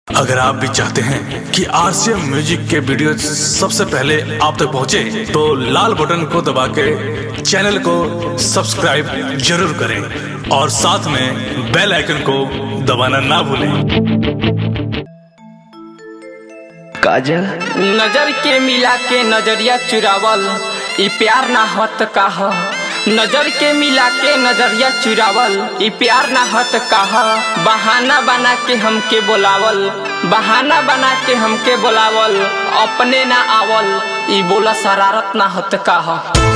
अगर आप भी चाहते हैं कि आरसीएम म्यूजिक के वीडियो सबसे पहले आप तक पहुंचे, तो लाल बटन को दबा के चैनल को सब्सक्राइब जरूर करें और साथ में बेल आइकन को दबाना ना भूलें काजल नजर के मिला के नजरिया चुरावल ई प्यार ना हत काह नजर के मिला के नजरिया चुरावल ई प्यार ना हत काह बहाना बना के हमके बोलावल बहाना बना के हमके बोलावल अपने ना आवल ई बोला शरारत ना हत काह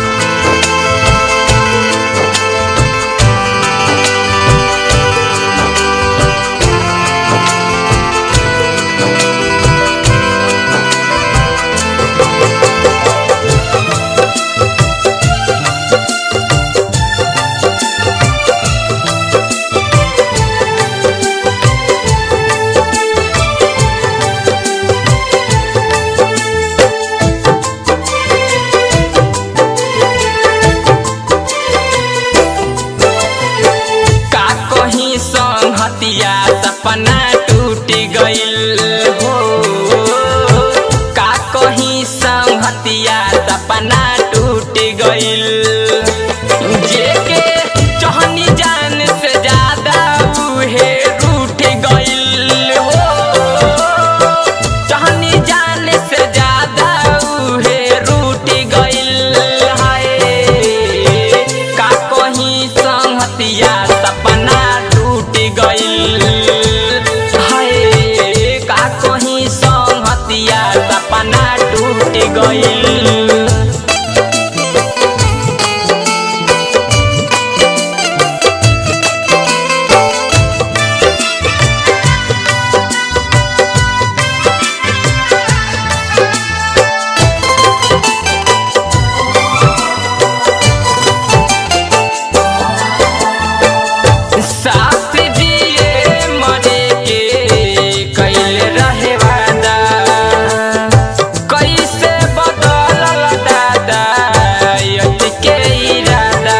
का कहीं संगतिया सपना टूट गइल हो का कहीं संगतिया सपना टूट गइल जेके चहनी जान से ज्यादा उहे रूठ गइल हो चहनी जान से ज्यादा उहे रूठ गइल हाय का कहीं संगतिया सपना टूट गइल हाय का कहीं संगतिया सपना टूट गइल साथ जिए मरे के कैल रहे वादा कैसे बदलल दादा यत के इरादा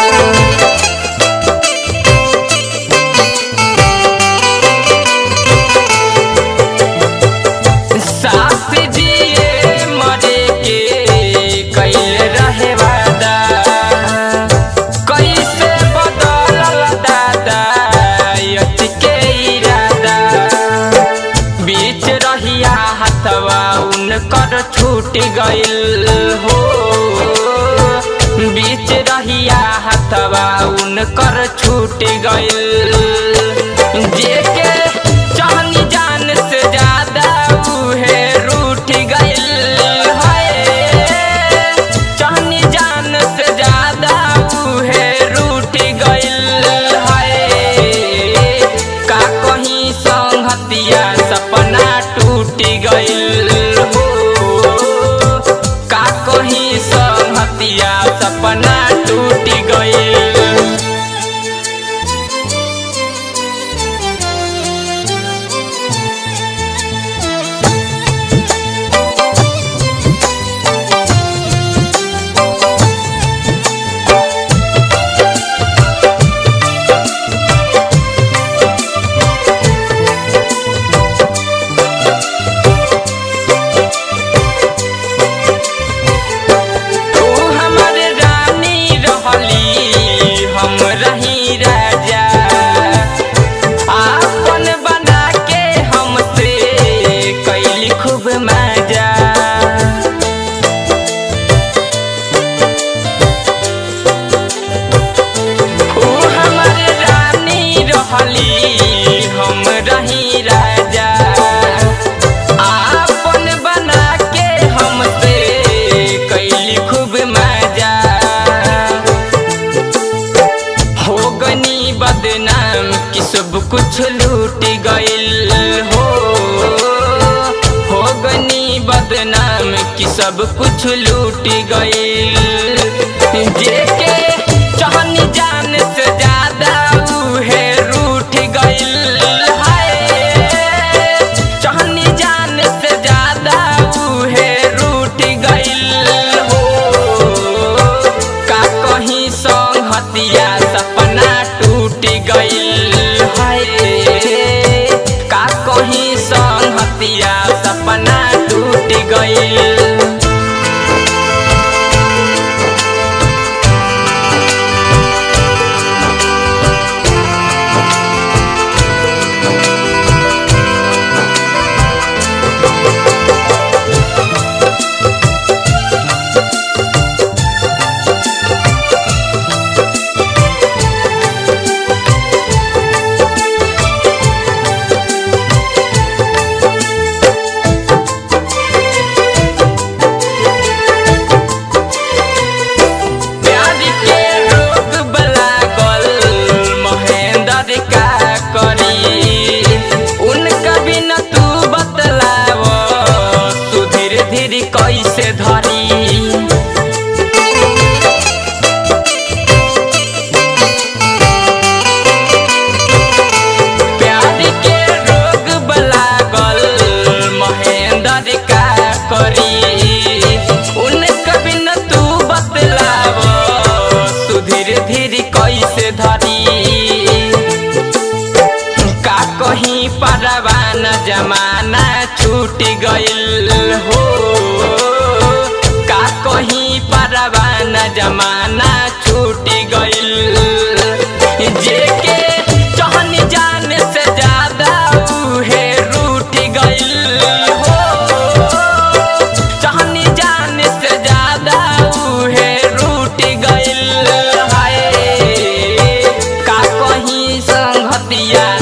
साथ जिए मरे के कैल रहे वादा कैसे बदलल दादा यत के इरादा बीच रहिया हथवा उनकर छूट गइल हो बीच रहिया हथवा उनकर छूट गइल जेके चाहनी जान से ज्यादा उहे रूठ गइल है चाहनी जान से ज्यादा उहे रूठ गइल है का कहीं संगतिया सपना टूट गइल हो का कहीं संगतिया सपना टूट गइल तू हमर रानी रहली हम रही राजा आपन बना के हमसे कैली खूब मजा तू हमर रानी रहली हम रही राजा आपन बना के हमसे कैली खूब मजा हो गनी बदनाम कि सब कुछ लूट गइल हो हो गनी बदनाम कि सब कुछ लूट गइल जेके चाहनी जान से ज्यादा उहे रूठ गइल है चाहनी जान से ज्यादा उहे रूठ गइल हो का कहीं संगतिया सपना टूट गइल है का कहीं सा संगतिया सपना टूट गईल प्यार के रोग बलागल महेंद्र का करी उनका बिना तू बतलाव तू धीरे धीरे कैसे धरी प्यार के रोग बलागल महेंद्र का करी उनका बिना तू बतलाव तू धीरे धीरे कैसे धरी का कहीं परवान जमाना छूट गइल हो का कहीं परवान जमाना छूट गइल जेके चहन जाने से ज्यादा उहे रूठ गइल हो चहनी जाने से ज्यादा उहे रूठ गइल हाय का कहीं संगतिया